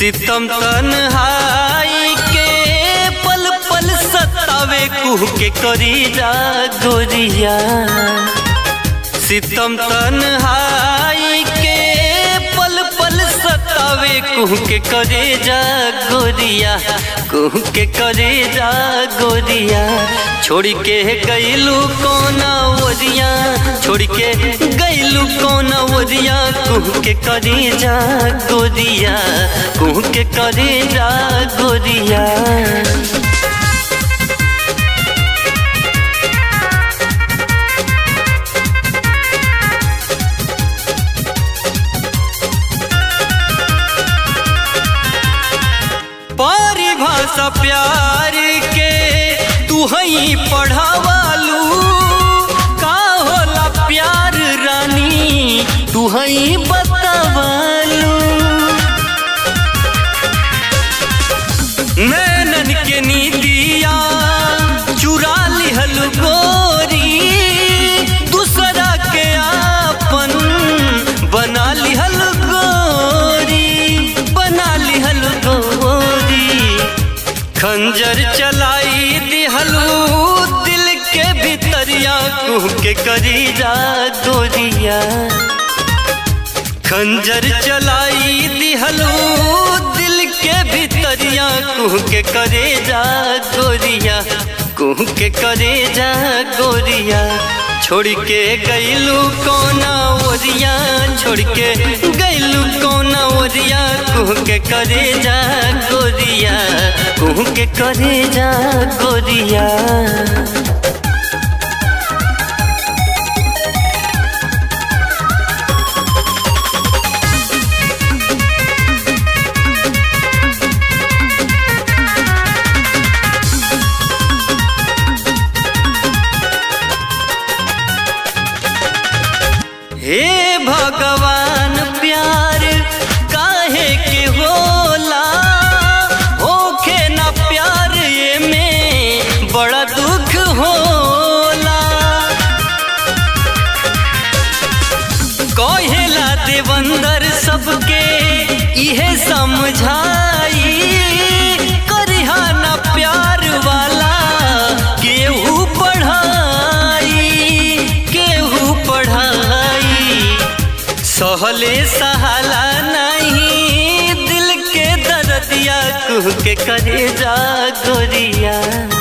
सितम तन्हाई के पल पल सतावे कुह के करी जा गोरिया सितम तन्हाई के पल पल सतावे कुह के करे जा गोरिया कुह के करे जा गोरिया छोड़ के गईलू कोना ओरिया छोड़ के गईलू कोना ओरिया कुह के करे जा गोरिया कुह के करे जा गोरिया परिभाषा प्यार के तू हई पढ़ावालू का होला प्यार रानी तू हई बतावालू नैनन के नीतिया चुरा लिहल गोरी दूसरा के आपन बना लिहल गोरी बना लिहल गोरी खंजर चलाई दिहलू दिल के भीतरिया कुह के करी जा गोरिया खंजर चलाई दिहलू दिल के भीतरिया कुह के करे जा गोरिया कुह के करे जा गोरिया छोड़ के गईलू कोना ओरिया छोड़ के गईलू कोना ओरिया कुह के करे जा गोरिया कुह के करे जा गोरिया हे भगवान प्यार काहे के होला होखे ना प्यार ये में बड़ा दुख होला कहेला देवंदर सबके इहे समझाई करिहा ना प्यार वाला केहू पढ़ाई केहू पढ़ाई सहले सहाला नहीं दिल के दर्दिया कुह के करे जा गोरिया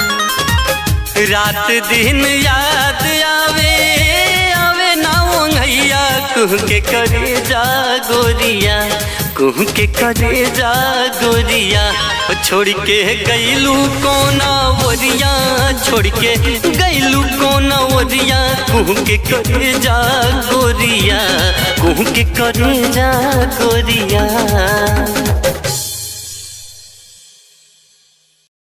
रात दिन याद आवे आवे ना ओंघैया कुह के करे जा गोरिया कुह के करे जा गोरिया छोड़ के गईलू कोना ओरिया छोड़ के गईलू कोना ओरिया कुह के करे जा गोरिया कुह के करे जा गोरिया